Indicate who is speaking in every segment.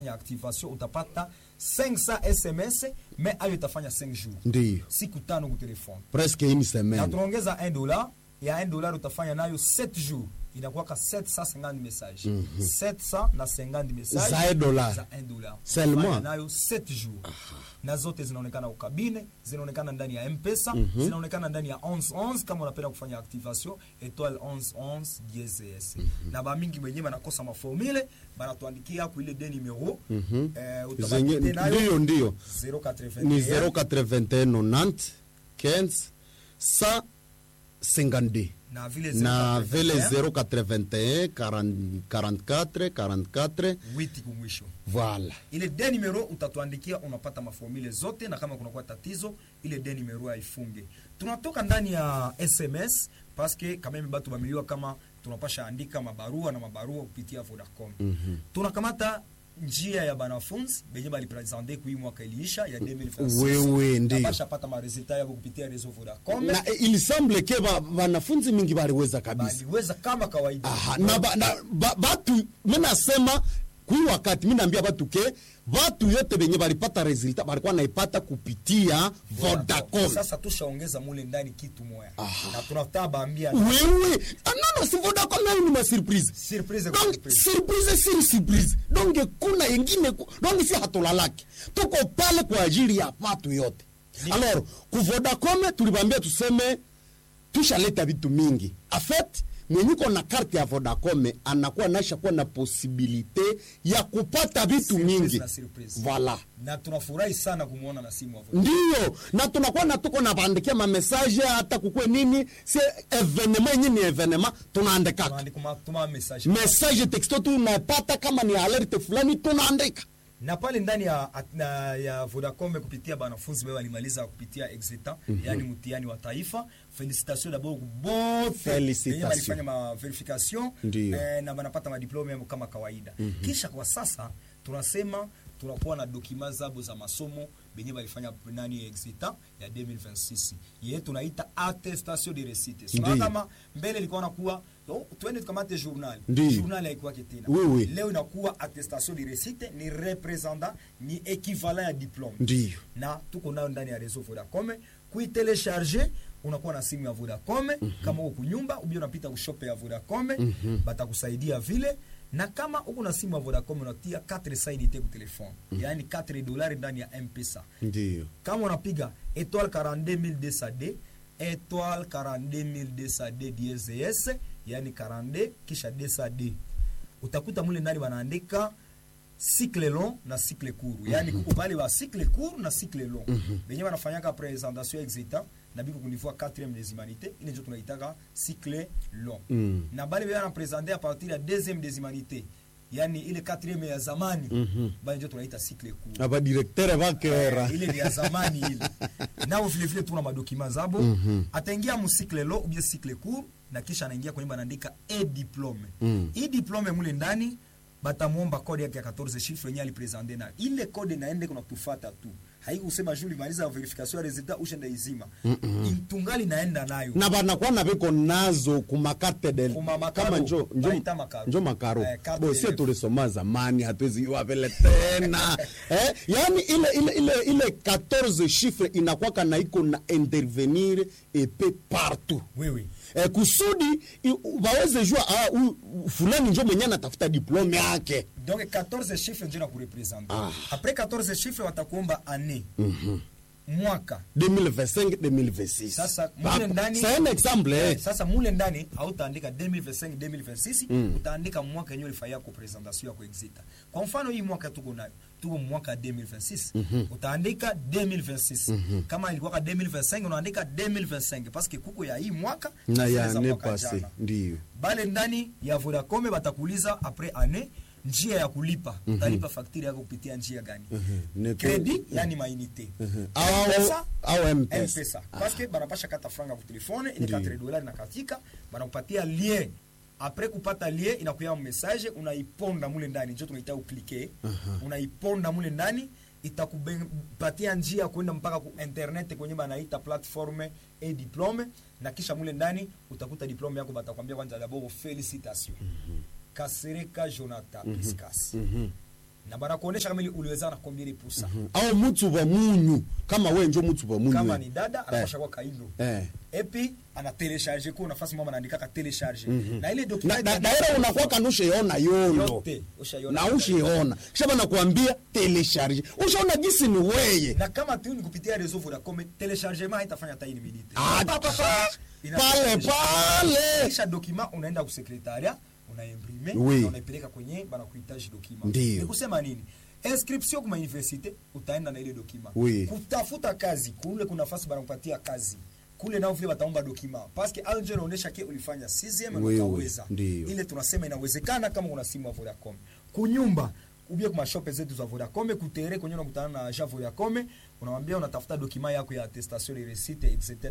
Speaker 1: ya activation utapata 500 sms mais ayo itafanya 5 jours
Speaker 2: ndiyo
Speaker 1: siku tano ku telefone
Speaker 2: presque une
Speaker 1: na
Speaker 2: semaine
Speaker 1: tunaongeza 1 dollar ya 1 dollar utafanya nayo 7 jours inakuwaka 750 message 700 na 50 message
Speaker 2: Za 1 dollar.
Speaker 1: za 1 dollar
Speaker 2: Seulement.
Speaker 1: Utafanya nayo 7 jours na zote zinaonekana ukabine zinaonekana ndani ya mpesa zinaonekana ndani ya 1111 kama unapenda kufanya activation etoile 1111 DSS na bamingi wenyewe banakosa maformule banatuandikia ku ile de numero eh,
Speaker 2: zenye
Speaker 1: utabaki nayo
Speaker 2: ndiyo ndiyo
Speaker 1: 081
Speaker 2: ni 081 90 15 152
Speaker 1: na vile
Speaker 2: na
Speaker 1: 081,
Speaker 2: vile 081 40 44 44
Speaker 1: witi kumwisho
Speaker 2: voilà
Speaker 1: ile de numero utatuandikia unapata maformule zote na kama kunakuwa tatizo ile de numero haifunge tunatoka ndani ya sms paske kameme batu bamiliwa kama tunapasha andika mabarua na mabarua kupitia vodacom mm-hmm. tunakamata njia ya banafunzi benye balipresente kui mwaka iliisha ya 2026
Speaker 2: Wewe,
Speaker 1: Na
Speaker 2: ndiyo.
Speaker 1: bashapata maresultat yabo kupitia reseau vodacom
Speaker 2: na eh, il semble ke ba- wanafunzi mingi baliweza kabisa
Speaker 1: baliweza kama kawaida
Speaker 2: Aha, na, ba, na ba, batu minasema kui wakati minaambia batu ke batu yote benye balipata resultat balikuwa naipata kupitia Vodacom.
Speaker 1: sasa tushaongeza mule ndani kitu moya na tunataka baambia
Speaker 2: wewe ah, non, non, si Vodacom nayo ni masurprise
Speaker 1: surprise kwa
Speaker 2: donc
Speaker 1: surprise.
Speaker 2: surprise siri surprise donc kuna yengine ku- donc si hatulalaki tuko pale kwa ajili ya watu yote alors ku Vodacom tulibambia tuseme tushaleta vitu mingi afet mwenyiko na karte ya Vodacom anakuwa nasha kuwa na posibilite ya kupata vitu
Speaker 1: Surprise
Speaker 2: mingi
Speaker 1: na surprise.
Speaker 2: voilà
Speaker 1: na tunafurahi sana kumwona na simu wa Vodacom.
Speaker 2: ndiyo na tunakuwa na tuko na baandikia mamesaje hata kukwe nini si evenema yenye ni evenema tunaandikaka
Speaker 1: Tunaandika ma- tuma message
Speaker 2: message texto tunapata kama ni alerte fulani tunaandika
Speaker 1: na pale ndani ya, na, ya Vodacom kupitia banafunzi wao walimaliza kupitia exetan yani mtihani wa taifa felicitation d'abord bote
Speaker 2: Felicitation.
Speaker 1: wenye walifanya ma verification
Speaker 2: Ndiyo.
Speaker 1: eh, na banapata madiplome yao kama kawaida kisha kwa sasa tunasema tunakuwa na dokima zabo za masomo benye balifanya nani exetan ya 2026 ye tunaita attestation de réussite sio
Speaker 2: Ndiyo.
Speaker 1: kama mbele ilikuwa nakuwa oh, twende tukamate journal
Speaker 2: Ndiyo.
Speaker 1: journal haikuwake tena
Speaker 2: Oui, oui.
Speaker 1: leo inakuwa attestation de réussite ni representant ni equivalent ya diplome
Speaker 2: ndiyo
Speaker 1: na tuko nayo ndani ya réseau Vodacom kuitelecharge unakuwa na simu ya Vodacom kama uko kunyumba ubia unapita kushope ya Vodacom batakusaidia vile na kama uko na simu ya Vodacom unatia 4 saidite ku telefone yaani 4 dolari ndani ya M-Pesa
Speaker 2: ndiyo
Speaker 1: kama unapiga étoile 42200D étoile 42200D DSS yani 42 kisha 200D utakuta mule ndani wanaandika cycle long na cycle court yani kuko bale wa cycle court na cycle long benye wanafanyaka présentation exita na biko kunivua 4e des humanités ile ndio tunaitaka cycle long
Speaker 2: Mm.
Speaker 1: na bale bana présenter à partir ya 2e des humanités yani ile 4e ya zamani bale ndio tunaita cycle court
Speaker 2: abadirektere bakera
Speaker 1: Eh, ile ni ya zamani ile nao vile vile tuna madokima zabo ataingia musikle lo ubie sikle court na kisha anaingia kwenye banaandika e diplome
Speaker 2: Mm.
Speaker 1: hii diplome mule ndani batamwomba kode yake ya 14 chiffre yenye alipresente nayo ile kode naende kuna kutufata tu haikusema juu limaliza verification ya resultat ushenda izima tungali naenda nayo
Speaker 2: na banakuwa na biko nazo kumakarte del
Speaker 1: Kuma makaro.
Speaker 2: kama njo njo,
Speaker 1: Baita makaro.
Speaker 2: njo makaro
Speaker 1: Eh, carte
Speaker 2: bo sie
Speaker 1: del-
Speaker 2: tulisoma zamani hatuwezi iwa vile tena eh, yani ile ile ile ile 14 chiffre inakwaka na iko na intervenir epe partout
Speaker 1: wewe
Speaker 2: eh, kusudi i- waweze jua ah, huyu fulani njo mwenye anatafuta diplome yake
Speaker 1: donc 14 chiffre ndio na kurepresente
Speaker 2: Ah.
Speaker 1: après 14 chiffre watakuomba année mwaka
Speaker 2: 2025 2026
Speaker 1: Sasa
Speaker 2: Ba-
Speaker 1: mule ndani
Speaker 2: c'est un exemple eh.
Speaker 1: eh, sasa mule ndani hautaandika 2025 2026 utaandika mwaka yenyewe ulifanyia kwa presentation ya kuexita. Kwa mfano hii mwaka tuko nayo tuko mwaka 2026 utaandika 2026 kama ilikuwa 2025 unaandika 2025 parce que kuko ya hii mwaka
Speaker 2: na
Speaker 1: zile
Speaker 2: ya
Speaker 1: za
Speaker 2: ne
Speaker 1: mwaka
Speaker 2: passé
Speaker 1: jana.
Speaker 2: ndio
Speaker 1: bale ndani ya Vodacom batakuuliza après année njia ya kulipa utalipa fakturi yako kupitia njia gani
Speaker 2: Ne-
Speaker 1: credit yani mainite
Speaker 2: Au-
Speaker 1: M-Pesa,
Speaker 2: au M-Pesa.
Speaker 1: M-Pesa. parce que banapasha kata franga ku telefone ile
Speaker 2: Ndiyo.
Speaker 1: 4 dolari na katika banakupatia lien apres kupata lien inakuya message unaiponda mule ndani njo tunaita uklike unaiponda mule ndani itakupatia njia ya kuenda mpaka ku internet kwenye banaita platforme e diplome na kisha mule ndani utakuta diplome yako batakwambia kwanza dabord felicitation kasereka jonathan piscas na banakuonesha kama ili uliweza na combien de pourcent
Speaker 2: au mutsu wa munyu kama we njo mutsu wa munyu
Speaker 1: kama
Speaker 2: we.
Speaker 1: ni dada anapasha kwa kaindo
Speaker 2: eh.
Speaker 1: epi ana telecharge kwa nafasi mama anaandika ka telecharge na ile
Speaker 2: na,
Speaker 1: document
Speaker 2: na, daira unakuwa kanusheona yondo
Speaker 1: yote ushaiona
Speaker 2: na ushiona kisha banakuambia telecharge ushaona gisi ni weye
Speaker 1: na kama tu ni kupitia réseau Vodacom telechargement haitafanya hata une minute
Speaker 2: Ah,
Speaker 1: Pa, pa, pa. Ina-
Speaker 2: pale pale
Speaker 1: kisha document unaenda kusekretaria unaimprime
Speaker 2: Oui.
Speaker 1: na unaipeleka kwenye banakuhitaji document
Speaker 2: Ndiyo.
Speaker 1: ni kusema nini inscription kuma universite utaenda na ile document
Speaker 2: Oui.
Speaker 1: kutafuta kazi kule kuna nafasi banakupatia kazi kule nao vile wataomba document parce que alje inaonyesha ke ulifanya 6e
Speaker 2: Oui,
Speaker 1: na
Speaker 2: oui.
Speaker 1: ukaweza
Speaker 2: Ndiyo.
Speaker 1: ile tunasema inawezekana kama una simu ya Vodacom kunyumba ubie kwa mashope zetu za Vodacom kutere kwenye unakutana na agent Vodacom unamwambia unatafuta document yako ya attestation de réussite etc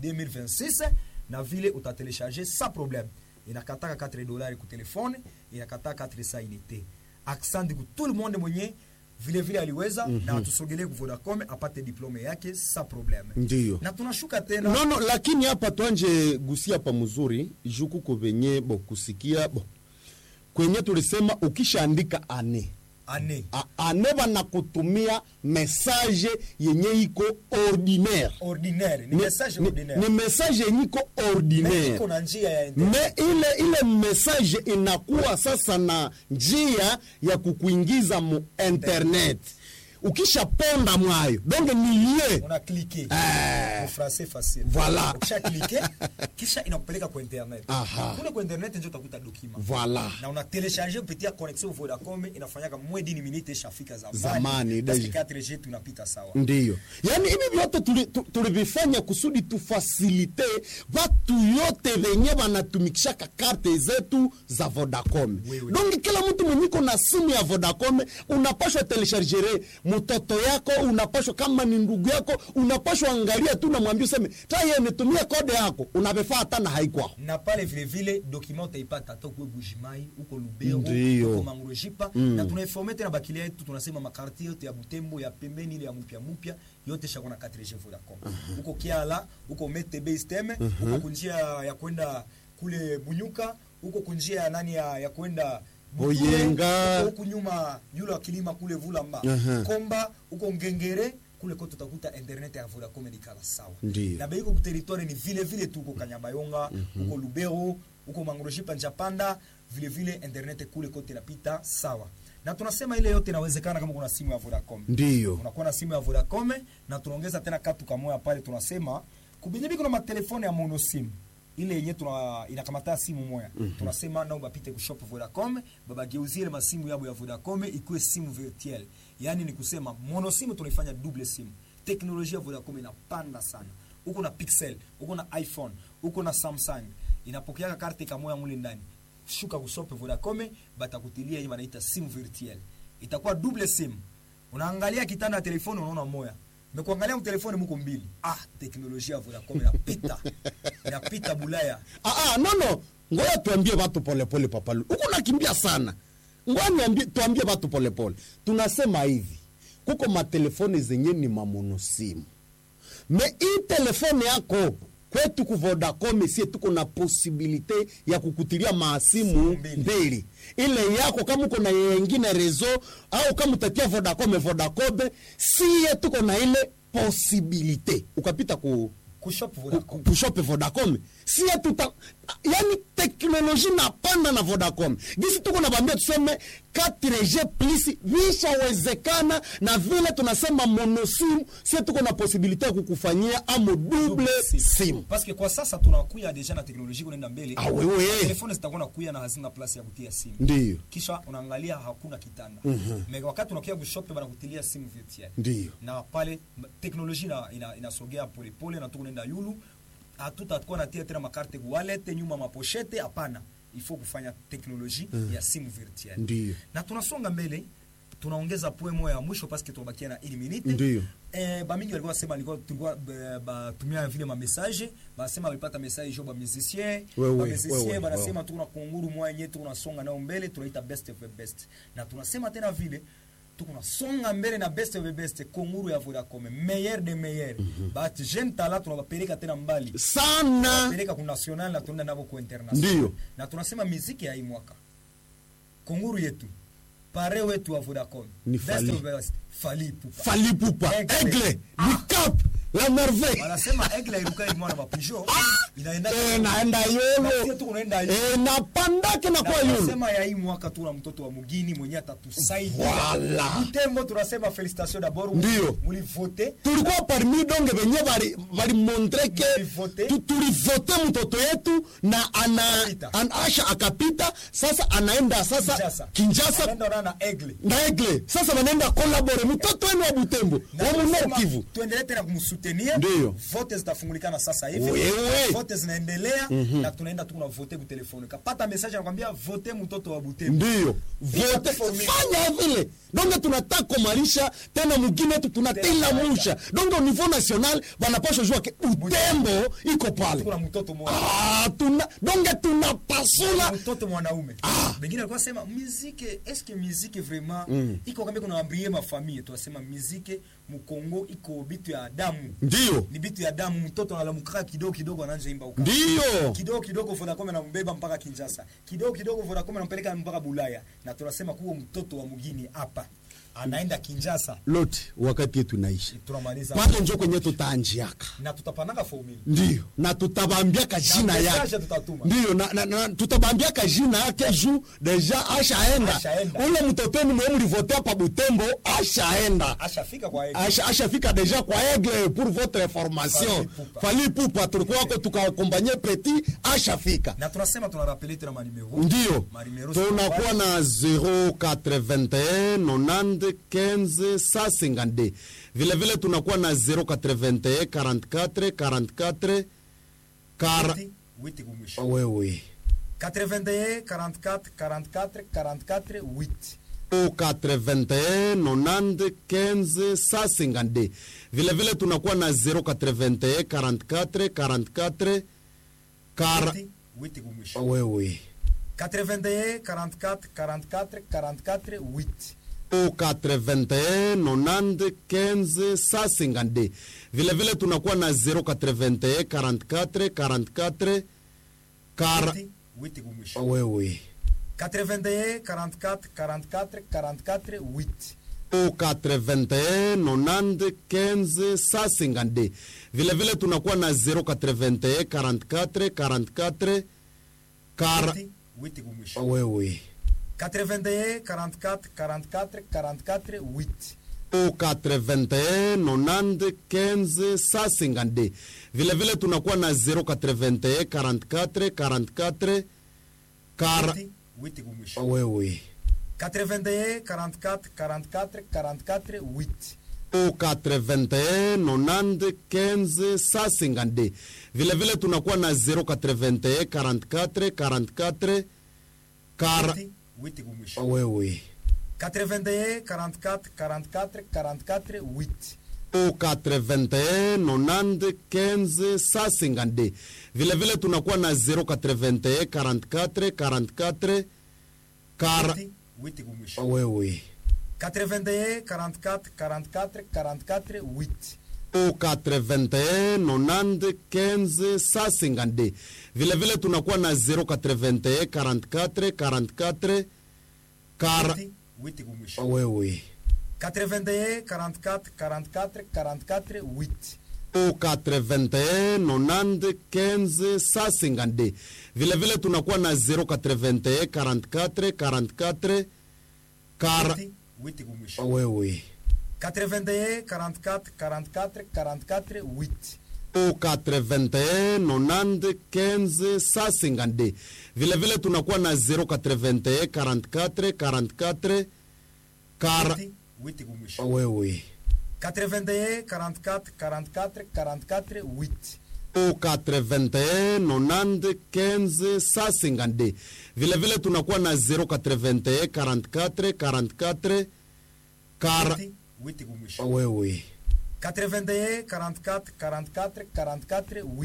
Speaker 1: 2026 na vile utatelecharger sans problème inakataka 4 dollars ku telefone inakataka 4 sa unité accent ku tout le monde mwenye vile vile aliweza na atusogelee ku Vodacom apate diplome yake sans problème
Speaker 2: Ndiyo.
Speaker 1: na tunashuka tena
Speaker 2: no, no, lakini hapa twanje gusia pa mzuri juku ko venye bo kusikia bo kwenye tulisema ukishaandika ane
Speaker 1: ane
Speaker 2: A- ane banakutumia message yenye iko ordinaire
Speaker 1: ordinaire ni
Speaker 2: Ni-
Speaker 1: message
Speaker 2: ni-
Speaker 1: ordinaire
Speaker 2: ni message yenye iko
Speaker 1: Mais
Speaker 2: ordinaire
Speaker 1: iko na njia ya internet.
Speaker 2: me ile ile message inakuwa sasa na njia ya kukuingiza mu internet ukishaponda mwayo donge nilie
Speaker 1: una cliquer
Speaker 2: Eh.
Speaker 1: en français facile
Speaker 2: Voilà.
Speaker 1: ukisha cliquer kisha inakupeleka kwa internet
Speaker 2: Aha.
Speaker 1: kule kwa internet ndio utakuta document
Speaker 2: Voilà.
Speaker 1: na una télécharger kupitia connexion Vodacom inafanyaka moins d'une minute ishafika zamani
Speaker 2: Zamani,
Speaker 1: parce que
Speaker 2: deja.
Speaker 1: 4G tunapita sawa
Speaker 2: ndiyo yaani hivi vyote tuli- tu- tulivifanya kusudi tufasilite watu yote venye wanatumikishaka karte zetu za vodacom
Speaker 1: Oui, oui.
Speaker 2: donge kila mtu mwenyiko na simu ya vodacom unapashwa telechargere mtoto yako unapashwa kama ni ndugu yako unapashwa angalia tu namwambia useme taye nitumie kode yako unavifaa hata na haikwao
Speaker 1: na pale vile vile document utaipata hata kwe Bujimai huko Lubero
Speaker 2: Ndiyo.
Speaker 1: huko Mangurujipa na tunaiforme tena bakilia yetu tunasema makarti yote ya Butembo ya pembeni ile ya mpya mpya yote shako na 4G Vodacom huko Kiala huko Metebe Steme huko kunjia ya kwenda kule Bunyuka huko kunjia ya nani ya, ya kwenda Buture,
Speaker 2: Boyenga.
Speaker 1: huko huku nyuma yule wa kilima kule Vulamba
Speaker 2: Aha.
Speaker 1: Komba huko Ngengere kule kote utakuta internet ya Vodacom ni kala sawa
Speaker 2: Ndiyo.
Speaker 1: na beiko kuteritoire ni vile vile tu huko Kanyabayonga huko Lubero huko Mangroshipa Njapanda vile vile internet kule kote inapita sawa na tunasema ile yote inawezekana kama kuna simu ya Vodacom
Speaker 2: ndiyo
Speaker 1: unakuwa na simu ya Vodacom na tunaongeza tena katu kamoya pale tunasema kubinye biko na matelefone ya mono simu ile yenye tuna inakamata simu moya tunasema nao bapite kushop Vodacom babageuzie ile masimu yabo ya Vodacom ikuwe simu virtuelle yani ni kusema mono simu tunaifanya double simu teknolojia ya Vodacom inapanda sana uko na Pixel uko na iPhone uko na Samsung inapokeaka karte kamoya mule ndani shuka kushop Vodacom batakutilia hii wanaita simu virtuelle itakuwa double simu unaangalia kitanda ya telefoni unaona moya mekuangalia mtelefoni muko mbili ah teknolojia ya Vodacom inapita inapita bulaya
Speaker 2: Ah, ah, no no ngoja tuambie watu polepole papalu huku nakimbia sana ngoja niambie tuambie watu polepole tunasema hivi kuko matelefoni zenye ni mamonosimu me hii telefone yako kwetu ku Vodacom sie tuko na posibilite ya kukutilia maasimu
Speaker 1: Simu mbili.
Speaker 2: mbili ile yako kama uko na yengine rezo au kama utatia Vodacom Vodacom sie tuko na ile posibilite ukapita ku
Speaker 1: kushop Vodacom
Speaker 2: kushope Vodacom sie tuta yani teknoloji napanda na Vodacom gisi tuko nabambia tuseme 4G plus vishawezekana na vile tunasema monosim sie tuko na posibilite ya kukufanyia amo double sim
Speaker 1: parce que kwa sasa tunakuya deja na teknolojia kunaenda mbele
Speaker 2: Ah, wewe.
Speaker 1: telefoni zitakuwa nakuya na hazina place ya kutia simu
Speaker 2: ndiyo
Speaker 1: kisha unaangalia hakuna kitanda mm wakati unakuya kushop banakutilia simu virtuelle
Speaker 2: ndiyo
Speaker 1: na pale m- teknolojia ina- ina- inasogea polepole na tuko nenda yulu hatutakuwa natia tena makarte wallet nyuma maposhete hapana ifo kufanya teknolojia ya simu virtuelle
Speaker 2: Ndiyo.
Speaker 1: na tunasonga mbele tunaongeza poe moya ya mwisho paske tunabakia na ili minute
Speaker 2: Ndiyo.
Speaker 1: eh, bamingi walikuwa sema alikuwa tulikuwa ba- batumia vile ma message basema walipata message jo ba musicien
Speaker 2: Wewe,
Speaker 1: ba musicien
Speaker 2: wewe,
Speaker 1: banasema
Speaker 2: wewe.
Speaker 1: tuko na kunguru moya yenyewe tuko nasonga nao mbele tunaita best of the best na tunasema tena vile tuko nasonga mbele na best of the best kunguru ya Vodacom meilleur de meilleur but jeune tala tunawapeleka tena mbali
Speaker 2: sana
Speaker 1: peleka ku national na tunaenda nabo ku international
Speaker 2: Ndiyo.
Speaker 1: na tunasema muziki ya hii mwaka kunguru yetu pare wetu wa vodacom
Speaker 2: Ni
Speaker 1: Best
Speaker 2: Fally.
Speaker 1: of best, Fally Ipupa.
Speaker 2: falipupa
Speaker 1: Aigle.
Speaker 2: aigle du cap la merveille
Speaker 1: wanasema egle iruka imwana mapijo inaenda
Speaker 2: Eh, naenda
Speaker 1: Na sio
Speaker 2: yolo
Speaker 1: tu unaenda yolo.
Speaker 2: Eh, napandake na
Speaker 1: Na
Speaker 2: kwa yolo
Speaker 1: tunasema ya hii mwaka tuna mtoto wa mugini mwenye atatusaidia
Speaker 2: Voilà.
Speaker 1: Butembo tunasema felicitation d'abord
Speaker 2: Ndio.
Speaker 1: mulivote
Speaker 2: tulikuwa parmi donge venye bali balimontre ke
Speaker 1: Mulivote.
Speaker 2: tu- tulivote mtoto yetu na ana,
Speaker 1: Akapita.
Speaker 2: an, asha akapita sasa anaenda sasa
Speaker 1: Kinshasa.
Speaker 2: kinjasa
Speaker 1: Anaenda ona na egle
Speaker 2: na egle sasa wanaenda kolabore mtoto wenu wa butembo
Speaker 1: Na
Speaker 2: wa
Speaker 1: tunasema
Speaker 2: munor kivu
Speaker 1: tuendelee tena kumsutenir
Speaker 2: Ndio.
Speaker 1: vote zitafungulikana sasa hivi
Speaker 2: Wewe.
Speaker 1: vote zinaendelea na tunaenda tu vote kutelefoni kapata message anakwambia vote mtoto wa Butembo
Speaker 2: ndiyo
Speaker 1: Bila
Speaker 2: vote
Speaker 1: formula.
Speaker 2: fanya vile donge tunataka kumarisha tena mugine yetu tunatila
Speaker 1: Tena
Speaker 2: musha donge au niveau national wanapasha jua ke butembo iko pale
Speaker 1: kuna mtoto mmoja
Speaker 2: ah, tuna, donge tunapasula
Speaker 1: mtoto mwanaume
Speaker 2: Ah.
Speaker 1: bengine alikuwa sema muzike eske muzike vraiment iko kama kuna ambrie ma famille tunasema muzike mukongo iko bitu ya damu
Speaker 2: ndiyo
Speaker 1: ni bitu ya damu mtoto analamukaa kidogo kidogo anaanza imba uka
Speaker 2: ndiyo
Speaker 1: kidogo kidogo Vodacom anambeba mpaka Kinshasa, kidogo kidogo Vodacom anampeleka mpaka Bulaya, na tunasema kuwa mtoto wa mugini hapa anaenda Kinshasa,
Speaker 2: lote wakati yetu naishi
Speaker 1: tunamaliza
Speaker 2: pale njo kwenye tutaanjiaka
Speaker 1: na tutapananga formula
Speaker 2: ndiyo na tutabambiaka jina
Speaker 1: message
Speaker 2: yake
Speaker 1: tutatuma.
Speaker 2: ndiyo na, na, na, tutabambiaka jina yake juu deja ashaenda
Speaker 1: Ashaenda.
Speaker 2: ule mtotoni mwe mlivotea pa butembo ashaenda
Speaker 1: ashafika kwa yeye.
Speaker 2: Asha- ashafika deja kwa aigle pour votre information
Speaker 1: Fally Ipupa.
Speaker 2: fali pupa tulikuwa wako tukakombanye petit ashafika
Speaker 1: na tunasema tunarapele tena manimero
Speaker 2: ndiyo
Speaker 1: Marimero
Speaker 2: tunakuwa na 081 90 15 152 vile vile tunakuwa na 081 44 44 kara
Speaker 1: Witi- witi kumwisho
Speaker 2: wewe
Speaker 1: 81 44 44 44 8
Speaker 2: 81 90 15 152 vile vile tunakuwa na 081 44 44 kara
Speaker 1: Witi- witi kumwisho
Speaker 2: wewe
Speaker 1: 81 44 44 44 8
Speaker 2: 81 90 15 152 vile vile tunakuwa na 081 44 44 kara
Speaker 1: Witi- witi kumwisho
Speaker 2: wewe
Speaker 1: 81 44 44 44 8
Speaker 2: 81 90 15 152 vile vile tunakuwa na 081 44 44 kara
Speaker 1: Witi- witi kumwisho
Speaker 2: wewe
Speaker 1: 81 44 44 44 8
Speaker 2: 81 90 15 152 vile vile tunakuwa na 081 44 44 kara
Speaker 1: Witi- witi kumwisho
Speaker 2: wewe
Speaker 1: 81 44 44 44 8
Speaker 2: 81 90 15 152 vile vile tunakuwa na 081 44 44 kara
Speaker 1: Witi- witi kumwisho
Speaker 2: wewe
Speaker 1: 81 44 44 44 8
Speaker 2: 81 90 15 152 vile vile tunakuwa na 081 44 44 kara
Speaker 1: Witi- witi kumwisho
Speaker 2: wewe
Speaker 1: 81 44 44 44 8
Speaker 2: 81 90 15 152 vile vile tunakuwa na 081 44 44 kara
Speaker 1: Witi- witi kumwisho
Speaker 2: wewe
Speaker 1: 81 44 44 44 8
Speaker 2: 81 90 15 152 vile vile tunakuwa na 081 44 44 kara
Speaker 1: Witi- witi kumwisho
Speaker 2: wewe
Speaker 1: 81 44 44 44 8
Speaker 2: 81 90 15 152 vile vile tunakuwa na 081 44 44 kara
Speaker 1: Witi- witi kumwisho
Speaker 2: wewe
Speaker 1: 81 44 44 44 8
Speaker 2: 81 90 15 152 vile vile tunakuwa na 081 44 44 kara
Speaker 1: Witi- witi kumwisho
Speaker 2: wewe
Speaker 1: 81 44 44 44 8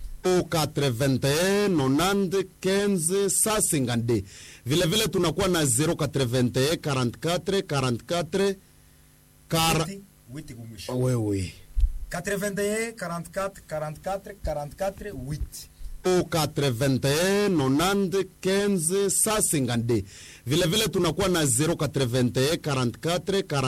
Speaker 2: 81 90 15 152 vile vile tunakuwa na 081 44 44 kara
Speaker 1: Witi- witi kumwisho
Speaker 2: wewe
Speaker 1: 81 44 44 44 8
Speaker 2: au 81 90 15 152 vile vile tunakuwa na 081 44 40